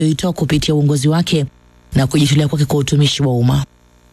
aliyoitoa kupitia uongozi wake na kujitolea kwake kwa utumishi wa umma.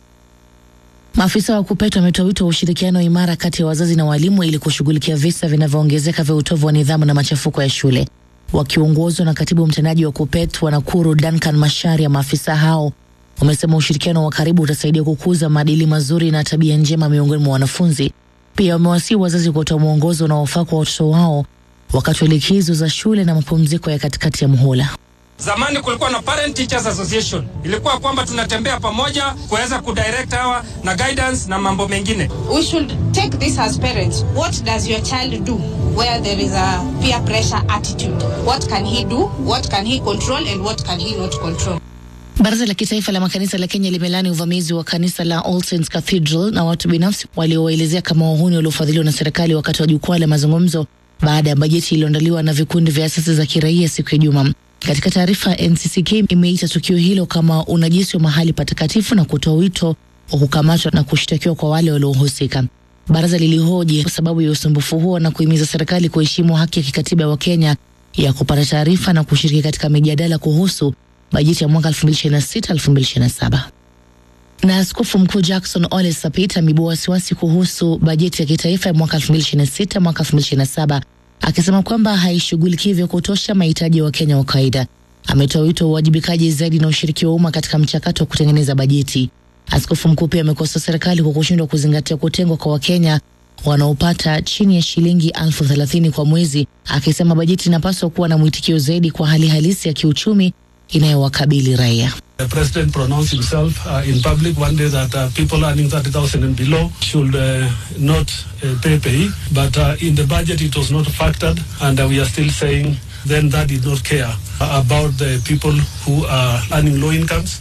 Maafisa wa KUPPET wametoa wito wa ushirikiano imara kati ya wazazi na walimu ili kushughulikia visa vinavyoongezeka vya utovu wa nidhamu na machafuko ya shule. Wakiongozwa na katibu mtendaji wa KUPPET wa Nakuru Duncan Masharia, maafisa hao wamesema ushirikiano wa karibu utasaidia kukuza maadili mazuri na tabia njema miongoni mwa wanafunzi. Pia wamewasihi wazazi kutoa mwongozo unaofaa kwa watoto wao wakati wa likizo za shule na mapumziko ya katikati ya muhula. Zamani kulikuwa na Parent Teachers Association, ilikuwa kwamba tunatembea pamoja kuweza kudirect hawa na guidance na mambo mengine. We should take this as parents. What does your child do where there is a peer pressure attitude? What can he do? What can he control and what can he not control? Baraza la Kitaifa la Makanisa la Kenya limelani uvamizi wa kanisa la All Saints Cathedral na watu binafsi waliowaelezea kama wahuni waliofadhiliwa na serikali wakati wa jukwaa la mazungumzo baada ya bajeti iliyoandaliwa na vikundi vya asasi za kiraia siku ya Juma. Katika taarifa, NCCK imeita tukio hilo kama unajisi wa mahali patakatifu na kutoa wito wa kukamatwa na kushtakiwa kwa wale waliohusika. Baraza lilihoji kwa sababu ya usumbufu huo na kuhimiza serikali kuheshimu haki ya kikatiba ya Wakenya ya kupata taarifa na kushiriki katika mijadala kuhusu bajeti ya mwaka 2026-2027. Na askofu mkuu Jackson Ole Sapit ameibua wasiwasi kuhusu bajeti ya kitaifa ya mwaka 2026 mwaka 2027 akisema kwamba haishughulikii vya kutosha mahitaji ya Wakenya wa kawaida. Ametoa wito wa uwajibikaji zaidi na ushiriki wa umma katika mchakato wa kutengeneza bajeti. Askofu mkuu pia amekosoa serikali kwa kushindwa kuzingatia kutengwa kwa Wakenya wanaopata chini ya shilingi elfu thelathini kwa mwezi, akisema bajeti inapaswa kuwa na mwitikio zaidi kwa hali halisi ya kiuchumi inayowakabili raia. The president pronounced himself uh, in public one day that uh, people earning 30,000 and below should uh, not uh, pay pay, but uh, in the budget it was not factored, and uh, we are still saying then that did not care about the people who are earning low incomes.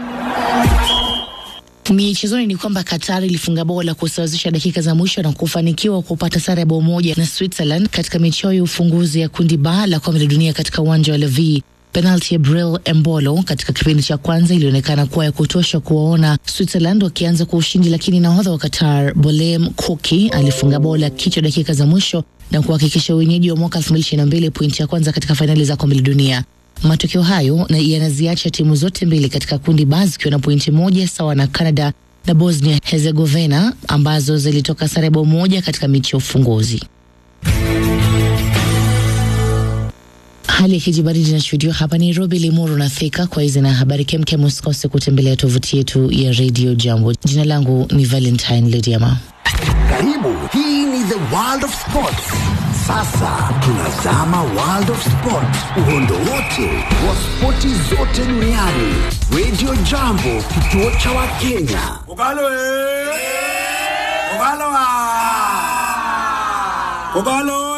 Michezoni ni kwamba Qatar ilifunga bao la kusawazisha dakika za mwisho na kufanikiwa kupata sare ya bao moja na Switzerland katika michao ya ufunguzi ya kundi ba la kombe la dunia katika uwanja wa Levi. Penalti ya Bril Embolo katika kipindi cha kwanza ilionekana kuwa ya kutosha kuwaona Switzerland wakianza kwa ushindi, lakini nahodha wa Qatar Bolem Koki alifunga bao la kichwa dakika za mwisho na kuhakikisha wenyeji wa mwaka 2022 pointi ya kwanza katika fainali za kombe la dunia. Matokeo hayo na yanaziacha timu zote mbili katika kundi ba zikiwa na pointi moja sawa na Canada na Bosnia Herzegovina ambazo zilitoka sare bao moja katika mechi ya ufunguzi. Hali ya kijibaridi inashuhudiwa hapa Nairobi, Limuru na Thika. Kwa hizi na habari kemkem, usikose kutembelea tovuti yetu ya Radio Jambo. Jina langu ni Valentine Lediama. Karibu, hii ni the world of sports. Sasa tunazama world of sport, uhondo wote wa spoti zote duniani. Radio Jambo, kituo cha Wakenya. Ogalo eh! Ogalo ah! Ogalo